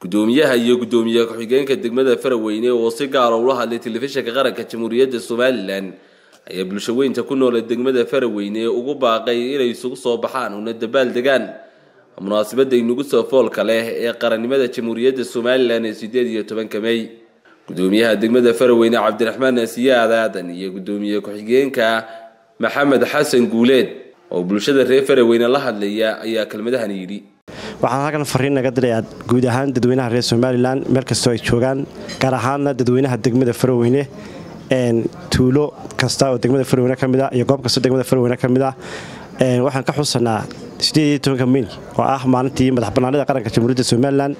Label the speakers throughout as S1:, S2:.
S1: gudoomiyaha iyo gudoomiye ku-xigeenka degmada faraweyne oo si gaara ula hadlay telefishinka qaranka jamhuuriyadda somalilan ayaa bulshaweynta ku noole degmada faraweyne ugu baaqay inay isugu soo baxaan una dabaal degaan munaasabada inugu soo foolka leh ee qarannimada jamhuuriyadda somalilan ee sideed iyo tobanka mey gudoomiyaha degmada faraweyne cabdiraxmaan asiyaad aadan iyo gudoomiye ku-xigeenka maxamed xasan guuleed oo bulshada reer faraweyne la hadlaya ayaa kelmadahan yidhi
S2: waxaan halkan fariin naga dirayaa guud ahaan dadweynaha reer somalilan meel kastoo ay joogaan gaar ahaanna dadweynaha degmada faraweyne tuulo kasta oo degmada faraweyne ka mid ah iyo goob kastoo degmada faraweyne ka mid ah waxaan ka xusanaa mey oo ah maalintii madax bannaanida qaranka jamhuuriyadda somalilan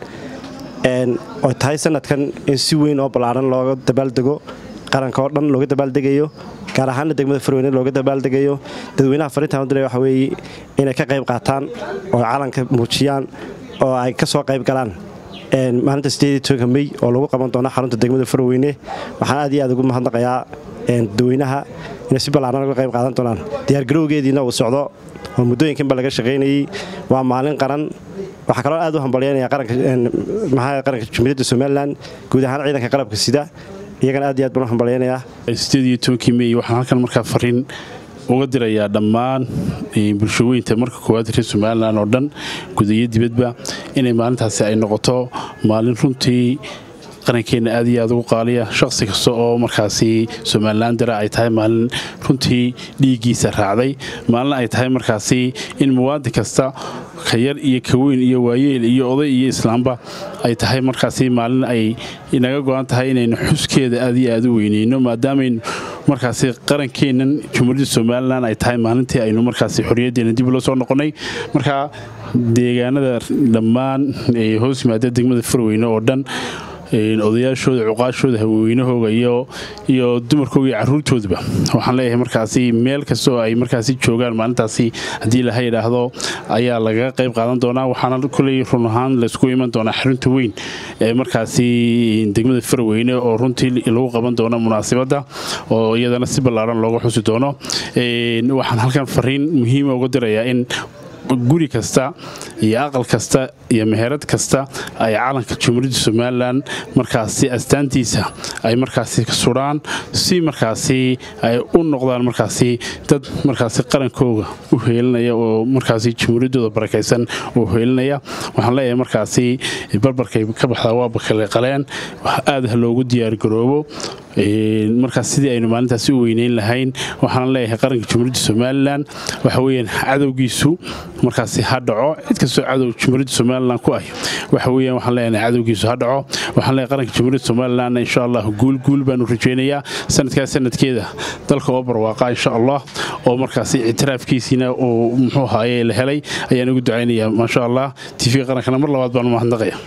S2: oo tahay sanadkan in si weyn oo ballaaran looga dabaaldego qaranka oo dhan looga dabaaldegayo gaar ahaana degmada farweyne looga dabaaldegayo dadweynaha fariintaan udira waxa weeye inay ka qayb qaataan oo calanka muujiyaan oo ay ka soo qayb galaan maalinta mey oo lagu qaban doono xarunta degmada farweyne waxaan aad iyo aad ugu mahadnaqayaa dadweynaha inay si ballaaran uga qayb qaadan doonaan diyaargarowgeediina uu socdo oo muddooyinkanba laga shaqaynayey waa maalin qaran waxaa kaloo aad u hambalyaynaya qaranka jamhuuriyadda somalilan guud ahaan ciidanka qalabka sida iyagana aad iyo aad baan u hambalyaynayaa
S3: mey waxaan halkan markaa fariin uga dirayaa dhammaan bulshaweynta marka koowaad reer somalilan oo dhan gudayo dibadba inay maalintaasi ay noqoto maalin runtii qarankeenna aad iyo aad ugu qaaliya shaqsi kasta oo markaasi somalilan dara ay tahay maalin runtii dhiiggiisa raacday maalin ay tahay markaasi in muwaadin kasta ka yar iyo ka weyn iyo waayeel iyo oday iyo islaamba ay tahay markaasi maalin ay naga go-an tahay inaynu xuskeeda aad iyo aad u weyneyno maadaamaaynu markaasi qarankeennan jamhuuriyadda somalilan ay tahay maalintii aynu markaasi xorriyaddeena dib ula soo noqonnay marka deegaanada dhammaan ee hoos yimaada degmada farweyne oo dhan odayaashooda cuqaashooda haweenahooga iyo dumarkooga iyo caruurtoodaba waxaan leeyahay markaasi meel kastoo ay markaasi joogaan maalintaasi haddii laha yidhaahdo ayaa lagaga qayb qaadan doonaa waxaana kuley run ahaan laysku iman doonaa xarunta weyn ee markaasi degmada farweyne oo runtii lagu qaban doono munaasibadda oo iyadana si ballaaran looga xusi doono waxaan halkan fariin muhiima uga dirayaa in guri kasta iyo aqal kasta iyo meherad kasta ay calanka jamhuuriyadda somalilan markaasi astaantiisa ay markaasi sudhaan si markaasi ay u noqdaan markaasi dad markaasi qarankooga u heelinaya oo markaasi jamhuuriyaddooda barakaysan oo heelinaya waxaan leeyahay markaasi barbarkay ka baxdaa waa bakale qaleen aad ha loogu diyaargaroobo markaas sidii aynu maalintaasi u weyneyn lahayn waxaana leeyahay qaranka jamhuuriyadda somalilan waxa weyaan cadowgiisu markaasi ha dhaco cid kastoo cadow jamhuuriyadda somalilan ku ah waxa weeyaan waxaan leeyahay cadowgiisu ha dhaco waxaan leeyahay qaranka jamhuuriyadda somalilan insha allah guul guul baanu rajaynayaa sanadkaas sanadkeeda dalka oo barwaaqa insha allah oo markaasi ictiraafkiisiina uu muxuu ahaaye la helay ayaan ugu ducaynayaa maasha allah tv qarankana mar labaad baanu mahadnaqaya